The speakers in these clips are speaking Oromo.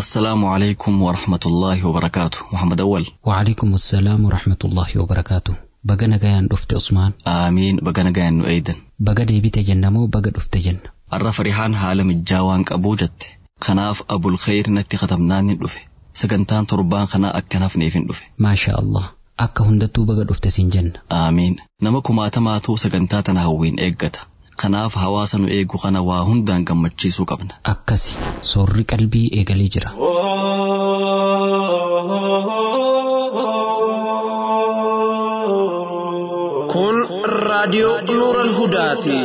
السلام عليكم ورحمة الله وبركاته محمد أول وعليكم السلام ورحمة الله وبركاته baga nagayaan dhufte usmaan آمين بقنا قاين أيضا baga deebite jenna moo baga dhufte jenna arra farixaan haala mijjaawaan qabuu jette kanaaf abul khayr natti katabnaan hin dhufe sagantaan torbaan kanaa akkanaaf neef hin dhufe maasha allah akka hundattuu baga dhufte siin jenna aamiin nama kumaatamaatu sagantaa tana hawwiin eeggata kanaaf hawaasa nu eegu kana waa hundaan gammachiisuu qabna akkasi soorri qalbii eegalee jira kun raadiyoo nuuran hudaati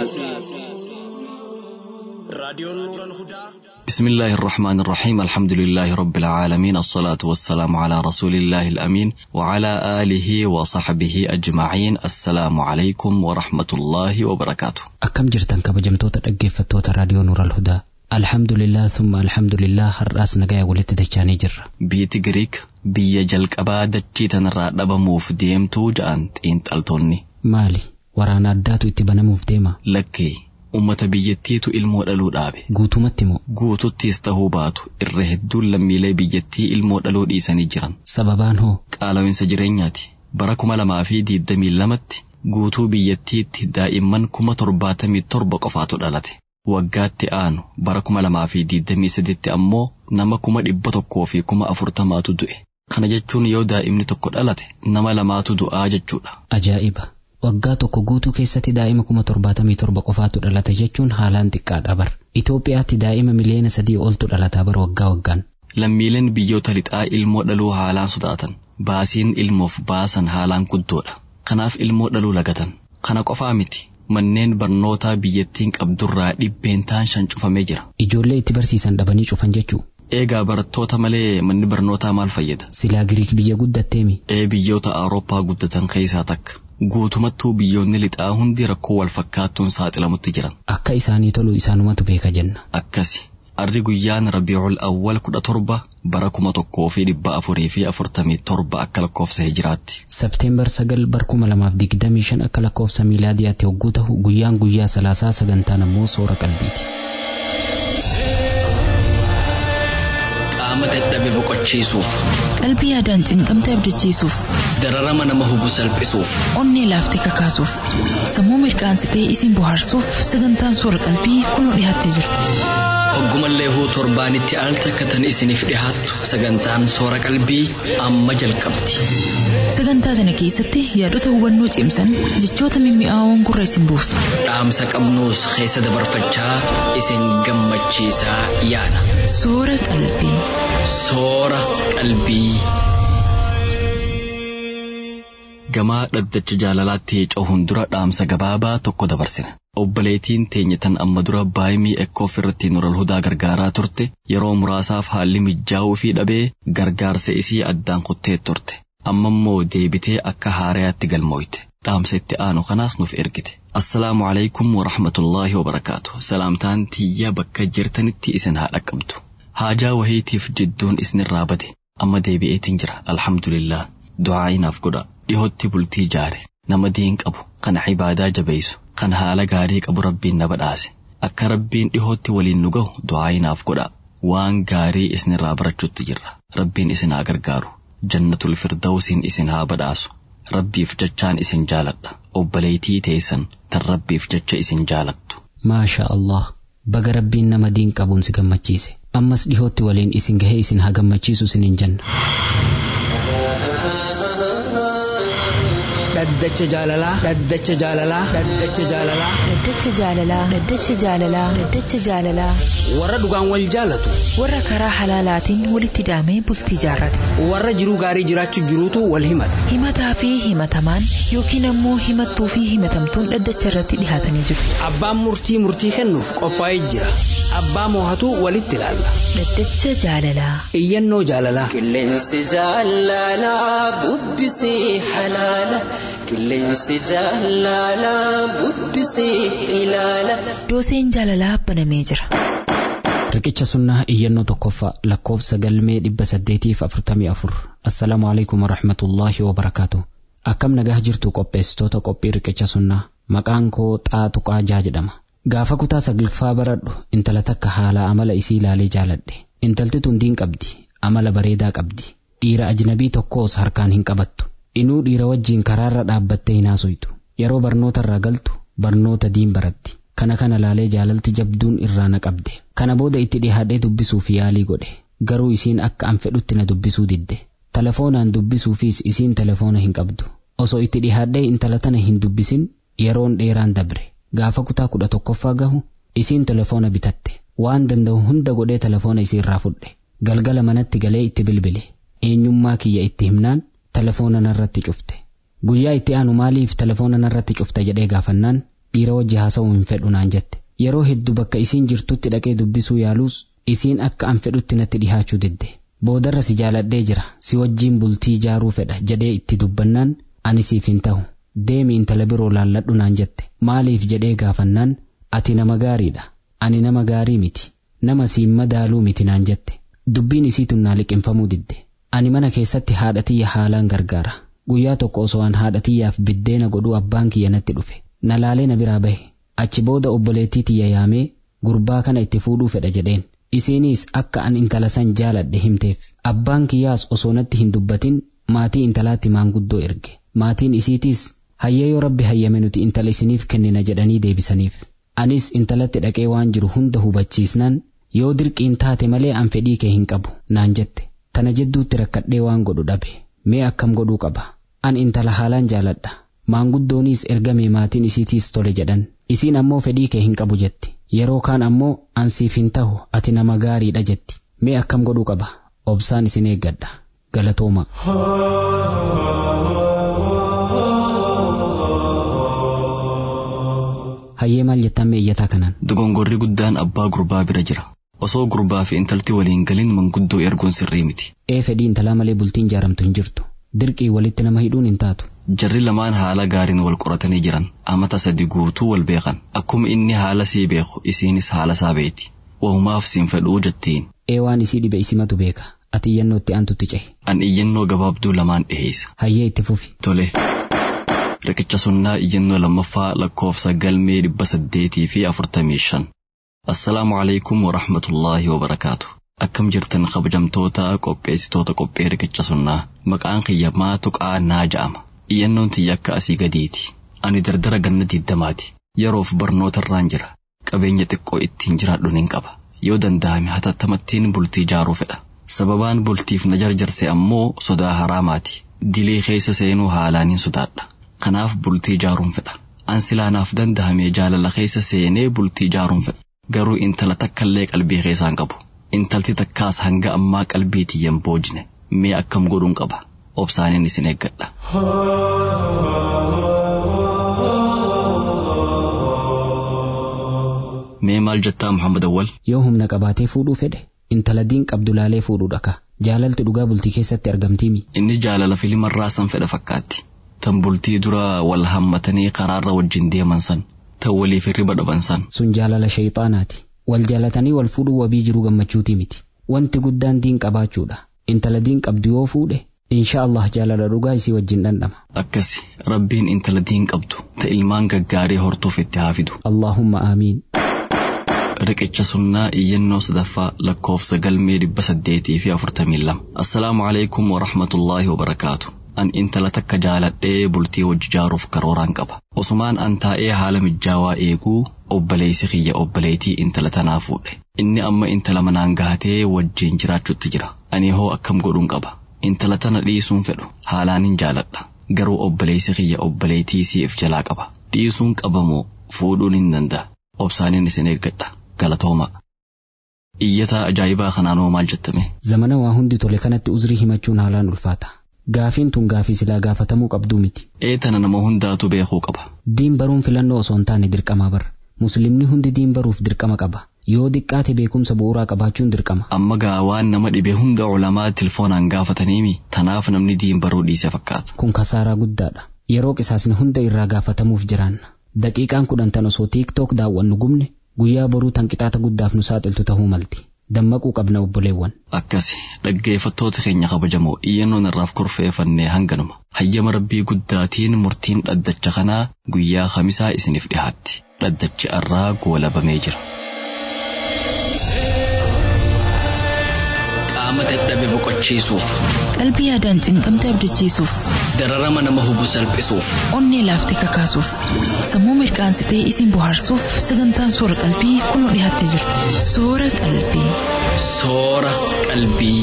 raadiyoon nuuran hudaa بسم الله الرحمن الرحيم الحمد لله رب العالمين الصلاة والسلام على رسول الله الأمين وعلى آله وصحبه أجمعين السلام عليكم ورحمة الله وبركاته akkam jirtan kabajamtoota dhaggeeffattoota raadiyoo nuural hudaa alhamdulillah thumma alhamdulillah har'aas nagaya walitti dachaanii jirra Biyyi Giriik biyya jalqabaa dachii tanarraa dhabamuuf deemtuu ja'an xiinxaltoonni maali waraana addaatu itti banamuuf deema lakkee ummata biyyattiitu ilmoo dhaluu dhaabe guutumatti moo guututtiis tahuu baatu irra hedduun lammiilee biyyattii ilmoo dhaluu dhiisanii jiran sababaan hoo qaala'insa jireenyaati bara kuma lamaa fi diidamii lamatti guutuu biyyattiitti daa'imman kuma torbaatamii torba qofaatu dhalate waggaatti aanu bara kuma lamaa fi diidamii saditti ammoo nama kuma dhibba tokkoo fi kuma afurtamaatu du'e kana jechuun yoo daa'imni tokko dhalate nama lamaatu du'aa jechuudha ajaa'iba waggaa tokko guutuu keessatti daa'ima kuma torbaatamii torba qofaatu dhalata jechuun haalaan xiqqaadha bar Itoophiyaatti daa'ima miliyoona sadii oltu dhalataa bar waggaa waggaan lammiileen biyyoota lixaa ilmoo dhaluu haalaan sodaatan baasiin ilmoof baasan haalaan guddoodha kanaaf ilmoo dhaluu lagatan kana qofaa miti manneen barnootaa biyyattiin qabdurraa dhibbeentaan shan cufamee jira ijoollee itti barsiisan dhabanii cufan jechuu eegaa barattoota malee manni barnootaa maal fayyada silaa giriik biyya guddatteemi ee biyyoota awurooppaa guddatan keessaa takka guutumattuu biyyoonni lixaa hundi rakkoo wal fakkaattuun saaxilamutti jiran akka isaanii tolu isaanumatu beeka jenna akkasi arri guyyaan rabiicul awwal kudha torba bara kuma tokkoo fi dhibba afurii fi afurtamii torba akka lakkoofsa hijiraatti Sebteembar sagal bar kuma lamaaf digdamii shan akka lakkoofsa miilaadiyaatti hogguu ta'u guyyaan guyyaa salaasaa sagantaan ammoo soora qalbiiti. qaama dadhabe boqochiisuuf qalbii yaadaan cinqamte abdachiisuuf dararama nama hubu salphisuuf onnee laaftee kakaasuuf sammuu mirkaansitee isin bohaarsuuf sagantaan soora qalbii kunoo dhiyaattee jirti hoggumallee huu torbaanitti al takkatan isiniif dhihaattu sagantaan soora qalbii amma jalqabdi sagantaa sana keessatti yaadota hubannoo cimsan jechoota mimmi'aawoon gurra isin buusu dhaamsa qabnuus keessa dabarfachaa isin gammachiisaa yaada soora qalbii soora qalbii. gamaa dhaddacha jaalalaatti ce'uun dura dhaamsa gabaabaa tokko dabarsina. Obboleettiin teenya tan amma dura baay'imii ekkoof irratti nural hudaa gargaaraa turte yeroo muraasaaf haalli mijaa'uu fi dhabee gargaarsa isii addaan kuttee turte. Amma immoo deebitee akka haarayaatti galmooyte. Dhaamsa itti aanu kanaas nuuf ergite. Assalaamu alaikum wa rahmatullaahi wa barakaatu. Salaamtaan tiyya bakka jirtanitti isin haa dhaqqabdu. Haajaa wahiitiif jidduun isinirraa bade. Amma deebi'eetiin jira. Alhamdulillah. Du'aa inaaf godha. dhihootti bultii jaare nama diin qabu kan ibaadaa jabeessu kan haala gaarii qabu rabbiin na badhaase akka rabbiin dhihootti waliin nu gahu du'aa inaaf godha waan gaarii isinirraa barachuutti jirra rabbiin isin haa gargaaru jannatul firdawsiin isin haa badhaasu rabbiif jechaan isin jaaladha obboleetii teessan tan rabbiif jecha isin jaalattu. Maasha Allah baga rabbiin nama diin qabuun si gammachiise ammas dhihootti waliin isin gahee isin haa gammachiisu isiniin jenna. dhaddacha jaalalaa dhaddacha jaalalaa dhaddacha jaalalaa dhaddacha jaalalaa dhaddacha jaalalaa dhaddacha jaalalaa warra dhugaan wal jaalatu warra karaa halaalaatiin walitti hidhamee bultii jaarrate warra jiruu gaarii jiraachuu jiruutu wal himata himataa fi himatamaan yookiin ammoo himattuu fi himatamtuun dhaddacha irratti dhihaatanii jiru abbaan murtii murtii kennuuf qophaa'ee jira abbaa moohatu walitti ilaalla dhaddacha jaalalaa iyyannoo jaalalaa qilleensi jaalalaa bubbisee halaala qilleensi jaalalaa bubbisee ilaala dooseen jaalalaa banamee jira Riqicha sunnaa iyyannoo tokkoffaa lakkoofsa galmee dhibba saddeetiif afurtamii afur assalaamu alaikum warahmatullaahi wabarakaatu akkam nagaa jirtu qopheessitoota qophii riqicha sunnaa maqaan koo xaaxuqaa jaa jedhama gaafa kutaa saglaffaa baradhu intala takka haala amala isii ilaalee jaaladhe intalti tun diin qabdi amala bareedaa qabdi dhiira ajnabii tokkoos harkaan hin qabattu inuu dhiira wajjiin karaarra dhaabbattee hin haasoftu yeroo barnoota irraa galtu barnoota diin baratti kana kana laalee jaalalti jabduun irraa na qabde kana booda itti dhihaadhee dubbisuuf yaalii godhe garuu isiin akka an fedhutti na dubbisuu didde telefoonaan dubbisuufis isiin telefoona hin qabdu osoo itti dhihaadhee intala tana hin dubbisin yeroon dheeraan dabre gaafa kutaa kudha tokkoffaa gahu isiin telefoona bitatte waan danda'u hunda godhee telefoona isii irraa fudhe galgala manatti galee itti bilbile eenyummaa kiyya itti himnaan telefoona narratti cufte guyyaa itti aanu maaliif telefoona narratti cufte jedhee gaafannaan dhiira wajji haasa'uu hin fedhu naan jette yeroo hedduu bakka isiin jirtutti dhaqee dubbisuu yaaluus isiin akka an fedhutti natti dhihaachuu didde boodarra si jaaladhee jira si wajjiin bultii ijaaruu fedha jedhee itti dubbannaan ani siif hin ta'u deemi intala biroo laalladhu naan jette maaliif jedhee gaafannaan ati nama gaariidha ani nama gaarii miti nama siin madaaluu miti naan jette dubbiin isii tunnaa liqinfamuu didde ani mana keessatti haadha tiyya haalaan gargaara guyyaa tokko osoo an haadha tiyyaaf biddeena godhuu abbaan kiyya natti dhufe na laalee na biraa bahe achi booda obboleettii tiyya yaamee gurbaa kana itti fuudhuu fedha jedheen isiiniis akka an intala san jaaladhe himteef abbaan kiyyaas osoo natti hin dubbatin maatii intalaatti maanguddoo erge maatiin isiitiis hayyee yoo rabbi hayyame nuti intala isiniif kennina jedhanii deebisaniif anis intalatti dhaqee waan jiru hunda hubachiisnaan yoo dirqiin taate malee an fedhii kee hin qabu naan jette tana jidduutti rakkadhee waan godhu dhabe mee akkam godhuu qaba an intala haalaan jaaladha maanguddooniis ergamee maatiin isiitiis tole jedhan isiin ammoo fedhii kee hin qabu jetti yeroo kaan ammoo an siif hin ta'u ati nama gaariidha jetti mee akkam godhuu qaba obsaan isin eeggadha galatooma. hayyee maal jettan mee iyyataa kanaan Dogongorri guddaan abbaa gurbaa bira jira. Osoo gurbaa fi intalti waliin galin manguddoo erguun sirrii miti. ee fedhii intalaa malee bultiin jaaramtu hin jirtu dirqii walitti nama hidhuun hin taatu Jarri lamaan haala gaariin wal qoratanii jiran amata sadi guutuu wal beekan. Akkuma inni haala sii beeku isiinis haala isaa beeti. Wahumaaf siin fedhuu jettiin. ee waan isii dhibe isimatu beeka ati iyyannootti aantutti cehe An iyyannoo gabaabduu lamaan dhiheessa. hayyee itti fufi Tole. Riqicha sunnaa iyyannoo lammaffaa lakkoofsa galmee dhibba saddeetii fi afurtamii shan. Assalaamu alaikum wa rahmatullaahi wa barakaatu. Akkam jirtan kabajamtoota qopheessitoota qophee riqicha sunnaa maqaan kiyya maatu qaannaa ja'ama. Iyyannoon tiyya akka asii gadiiti. Ani dardara ganna diddamaati. Yeroof barnoota irraan jira. Qabeenya xiqqoo ittiin jiraadhu nin qaba. Yoo danda'ame hatattamattiin bultii ijaaruu fedha. Sababaan bultiif na jarjarse ammoo sodaa haraamaati. Dilee keessa seenuu haalaan hin sodaadha. Kanaaf bultii ijaaruun fedha. An silaanaaf danda'amee jaalala keessa seenee bultii ijaaruun fedha. Garuu intala takkallee qalbii keessaan qabu. Intalti takkaas hanga ammaa qalbii tiyyan boojine. Mee akkam godhuun qaba. Obsaaniin isin eeggadha. Mee maal jettaa Muhammad Awwal? yoo humna qabaatee fuudhuu fedhe intala diin qabdu laalee fuudhuu dhaka jaalalti dhugaa bultii keessatti argamtiimi Inni jaalala filimarraa san fedha fakkaatti. Tan bultii dura wal hammatanii karaarra wajjin deeman san. Tan waliif hirriba dhaban san. sun jaalala shayxaanaati wal jaalatanii wal fuudhuu wabii jiruu gammachuutii miti wanti guddaan diin qabaachuudha intala diin qabdu yoo fuudhe insha Allah jaalala dhugaa isii wajjin dhandhama Akkasi rabbiin intala diin qabdu ta ilmaan gaggaarii hortuuf itti haafidu. Allaahumma aamiin Riqicha sunnaa iyyannoo sadaffaa lakkoofsa galmee dhibba saddeetii fi afurtamii lama. Assalaamu alaikum wa rahmatullaahi wa barakaatu. An intala takka jaaladhee bultii wajji ijaaruuf karooraan qaba. Osumaan an taa'ee haala mijaawaa eeguu obboleessi kiyya obboleetii intala tanaa fuudhe. Inni amma intala manaan gahatee wajjiin jiraachuutti jira. Ani hoo akkam godhuun qaba. Intala tana dhiisuun fedhu haalaan hin jaaladha. Garuu obboleessi kiyya obboleetii siif jalaa qaba. Dhiisuun qabamoo fuudhuun hin danda'a. Obsaaniin isin eeggadha. Galatooma. Iyyataa ajaa'ibaa kanaan hoo maal jettame? zamana waa hundi tole kanatti uzrii himachuun haalaan ulfaata gaafiin tun gaafii silaa gaafatamuu qabduu miti Eetana nama hundaatu beekuu qaba. diin baruun filannoo osoo hin taane dirqamaa bara muslimni hundi diin baruuf dirqama qaba yoo diqqaate beekumsa bu'uuraa qabaachuun dirqama Amma gaa waan nama dhibe hunda ulamaa tilfoonaan gaafataniimi tanaaf namni diin baruu dhiise fakkaata. kun kasaaraa guddaadha yeroo qisaasni hunda irraa gaafatamuuf jiraanna daqiiqaan kudhan tan osoo tiiktook daawwannu gubne guyyaa boruu tan qixaata guddaaf nu saaxiltu ta'uu malti dammaquu qabna obboleewwan Akkasi dhaggeeffattoota keenya kabajamoo iyyannoon irraaf kurfeeffannee hanganuma. Hayyama rabbii guddaatiin murtiin dhaddacha kanaa guyyaa kamisaa isiniif dhihaatti. Dhaddachi arraa goolabamee jira. dadhabe boqochiisuuf Qalbii yaadaan cinqamte abdachiisuuf, dararama nama hubu salphisuuf onnee laaftee kakaasuuf, sammuu mirkaansitee isin bohaarsuuf sagantaan soora qalbii kunoo dhiyaattee jirti. Soora qalbii. soora qalbii.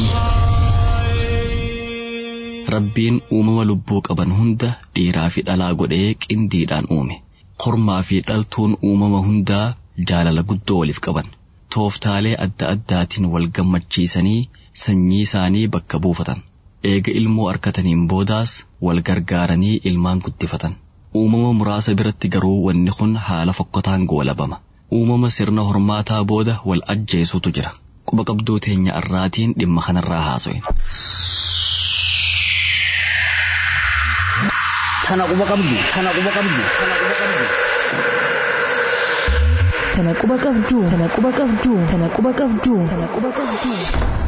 Rabbiin uumama lubbuu qaban hunda dhiiraa fi dhalaa godhee qindiidhaan uume. Kormaa fi dhaltuun uumama hundaa jaalala guddoo waliif qaban. Tooftaalee adda addaatiin wal gammachiisanii sanyii isaanii bakka buufatan. Eega ilmoo arkataniin boodaas wal gargaaranii ilmaan guddifatan. Uumama muraasa biratti garuu wanni kun haala fokkotaan goolabama. Uumama sirna hormaataa booda wal ajjeesutu jira. Quba qabduu teenya irraatiin dhimma kanarraa haaso'e. Tana quba qabdu. Tana quba qabdu. Tana quba qabdu. Tana quba qabduu. Tana quba qabduu. Tana quba qabduu. Tana quba qabduu.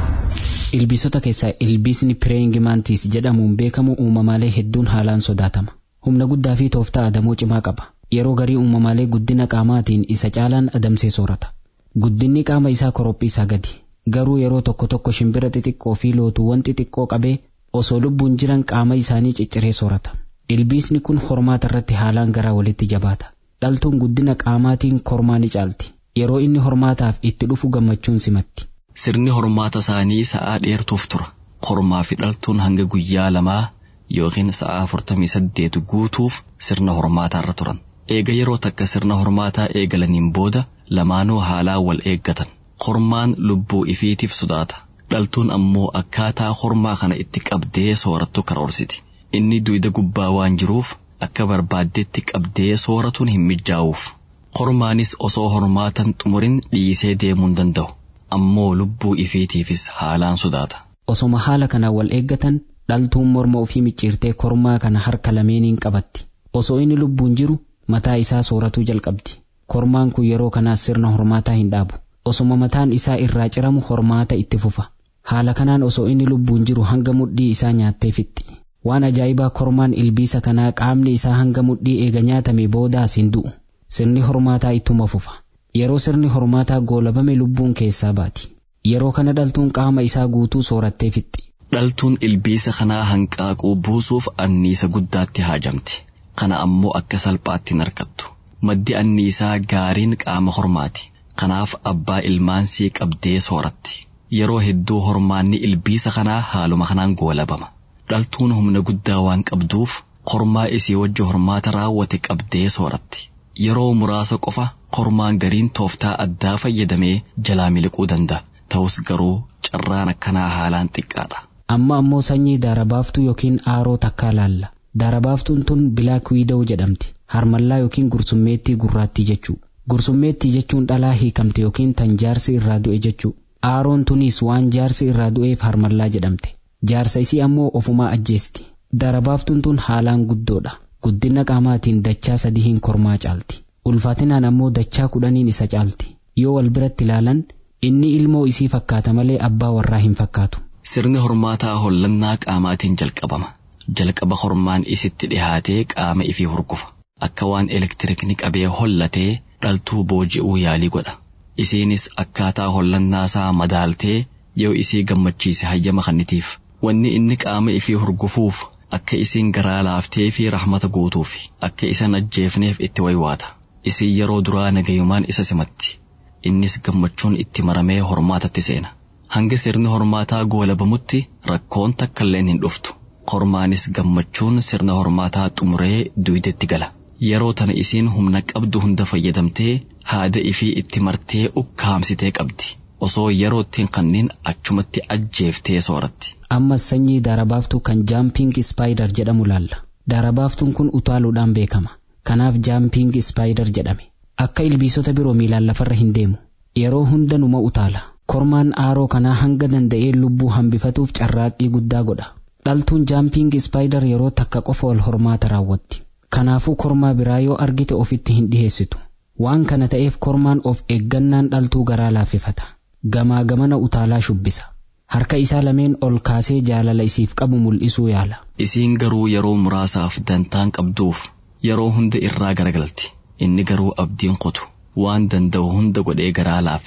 Ilbiisota keessaa ilbiisni pireeyingimaantiis jedhamuun beekamu uumamaalee hedduun haalaan sodaatama. Humna guddaa fi tooftaa adamoo cimaa qaba. Yeroo garii uumamaalee guddina qaamaatiin isa caalaan adamsee soorata. Guddinni qaama isaa korophii isaa gadi. Garuu yeroo tokko tokko shimbira xixiqqoo fi lootuuwwan xixiqqoo qabee osoo lubbuun jiran qaama isaanii cicciree soorata. Ilbiisni kun hormaata irratti haalaan garaa walitti jabaata. Dhaltuun guddina qaamaatiin kormaa ni caalti. Yeroo inni hormaataaf itti dhufu gammachuun simatti. Sirni hormaata isaanii sa'aa dheertuuf tura. Kormaa fi dhaltuun hanga guyyaa lamaa yookiin sa'aa afurtamii saddeet guutuuf sirna hormaataa irra turan. Eega yeroo takka sirna hormaataa eegalaniin booda lamaanuu haalaa wal eeggatan. Kormaan lubbuu ifiitiif sodaata. Dhaltuun ammoo akkaataa kormaa kana itti qabdee soorattu karoorsiti. Inni duyda gubbaa waan jiruuf akka barbaaddetti qabdee sooratuun hin mijaa'uuf. Kormaanis osoo hormaatan xumurin dhiisee deemuu hin danda'u. Ammoo lubbuu ifiitiifis haalaan sodaata. Osoma haala kanaan wal eeggatan dhaltuun morma ofii micciirtee kormaa kana harka lameeniin qabatti. Osoo inni lubbuun jiru mataa isaa sooratuu jalqabdi. Kormaan kun yeroo kanaas sirna hormaataa hin dhaabu. Osoma mataan isaa irraa ciramu hormaata itti fufa. Haala kanaan osoo inni lubbuun jiru hanga mudhii isaa nyaattee fixxi. Waan ajaa'ibaa kormaan ilbiisa kanaa qaamni isaa hanga mudhii eega nyaatame boodaas hin du'u. Sirni hormaataa ittuma fufa. Yeroo sirni hormaataa goolabame lubbuun keessaa baati. Yeroo kana dhaltuun qaama isaa guutuu soorattee fixxi. Dhaltuun ilbiisa kanaa hanqaaquu buusuuf anniisa guddaatti haajamti. Kana ammoo akka salphaatti hin argattu. Maddi anniisaa gaariin qaama hormaati. Kanaaf abbaa ilmaansii qabdee sooratti. Yeroo hedduu hormaanni ilbiisa kanaa haaluma kanaan goolabama. Dhaltuun humna guddaa waan qabduuf kormaa isii wajji hormaata raawwate qabdee sooratti. Yeroo muraasa qofa kormaan gariin tooftaa addaa fayyadamee jalaa miliquu danda'a. Ta'us garuu carraan akkanaa haalaan xiqqaadha. Amma ammoo sanyii daarabaaftuu yookiin aaroo takkaa laalla. Daarabaaftuun tun bilaak wiidaw jedhamti. Harmallaa yookiin gursummeettii gurraattii jechuu. Gursummeettii jechuun dhalaa hiikamte yookiin tan jaarsi irraa du'e jechuu. Aaroon tunis waan jaarsi irraa du'eef harmallaa jedhamte. Jaarsa isii ammoo ofumaa ajjeesti. Daarabaaftuun tun haalaan guddoodha. Guddina qaamaatiin dachaa sadii hin kormaa caalti. Ulfaatinaan ammoo dachaa kudhaniin isa caalti. Yoo wal biratti ilaalan inni ilmoo isii fakkaata malee abbaa warraa hin fakkaatu. Sirni hormaataa hollannaa qaamaatiin jalqabama. Jalqaba hormaan isitti dhihaatee qaama ifii hurgufa. Akka waan elektirikni qabee hollatee dhaltuu booji'uu yaalii godha. Isiinis akkaataa hollannaasaa madaaltee yoo isii gammachiise hayyama kannitiif. Wanni inni qaama ifii hurgufuuf akka isiin garaa laaftee fi rahmata guutuuf akka isa ajjeefneef itti waywaata. Isiin yeroo duraa nagayumaan isa simatti. Innis gammachuun itti maramee hormaatatti seena. Hanga sirni hormaataa goolabamutti rakkoon takkailleen hin dhuftu. Kormaanis gammachuun sirna hormaataa xumuree duydetti gala. Yeroo tana isiin humna qabdu hunda fayyadamtee haada ifii itti martee ukkaamsitee qabdi. Osoo yeroo ittiin kanneen achumatti ajjeeftee sooratti. Ammas sanyii daarabaaftuu kan jaamping ispaayider jedhamu laalla. Daarabaaftuun kun utaaluudhaan beekama. Kanaaf jaamping ispaayider jedhame. Akka ilbiisota biroo miilaan lafarra hin deemu. Yeroo hunda numa utaala. Kormaan aaroo kanaa hanga danda'ee lubbuu hambifatuuf carraaqqii guddaa godha. Dhaltuun jaamping ispaayider yeroo takka qofa wal hormaata raawwatti. Kanaafuu kormaa biraa yoo argite ofitti hin dhiheessitu. Waan kana ta'eef kormaan of eeggannaan dhaltuu garaa laaffifata. Gamaa gamana utaalaa shubbisa. Harka isaa lameen ol kaasee jaalala isiif qabu mul'isuu yaala. Isiin garuu yeroo muraasaaf dantaan qabduuf yeroo hunda irraa garagalti. Inni garuu abdiin kutu waan danda'u hunda godhee garaa laaffifata.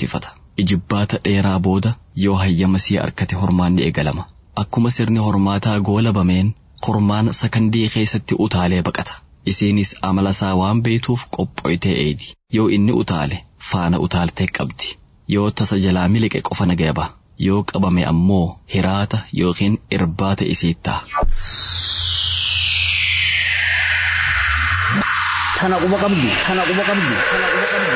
ijibbaata dheeraa booda yoo hayyama sii arkate hormaanni eegalama akkuma sirni hormaataa goolabameen hormaan sakandii keessatti utaalee baqata isiinis amala isaa waan beektuuf qophoytee eedi yoo inni utaale faana utaaltee qabdi yoo tasa jalaa miliqe qofa nagaya ba'a yoo qabame ammoo hiraata yookiin irbaata isiittaa. Tana quba qabdu, tana quba qabdu, tana quba qabdu.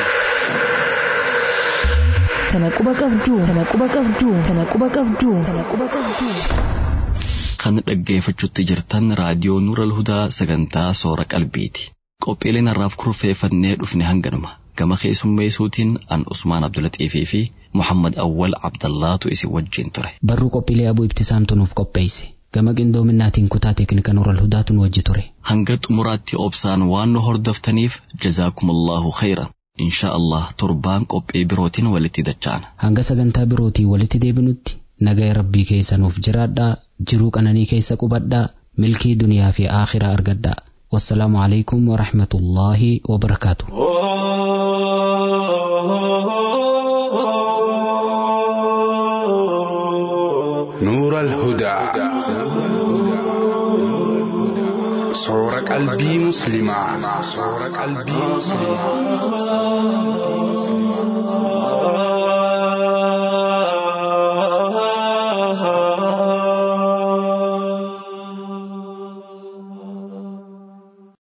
Tana quba qabdu, tana quba qabdu, tana quba qabdu, tana quba qabdu. Kan dhaggeeffachuutti jirtan raadiyoo Nuural Hudaa sagantaa soora qalbiiti. Qophiileen har'aaf kurfeeffannee dhufne hanganuma. Gama keessummeessuutiin an Usmaan Abdulaxiifii fi Muhammad Awwal Abdallaatu isin wajjin ture. Barruu qophiilee abuu ibtisaamtu nuuf qopheesse. Gama qindoominaatiin kutaa teeknika Nuural Hudaatu nu wajji ture. Hanga xumuraatti obsaan waan nu hordoftaniif jazaakumullahu khayran. Insha Allah torbaan qophii birootiin walitti dacha'ana. Hanga sagantaa birootiin walitti deebinutti nagaya rabbii keessa nuuf jiraadhaa jiruu qananii keessa qubadhaa milkii duniyaa fi aakhiraa argadhaa. Wassalaamu alaikum wa rahmatullaahi wa barakaatu. نور الهدى صور قلبي مسلما صور قلبي مسلما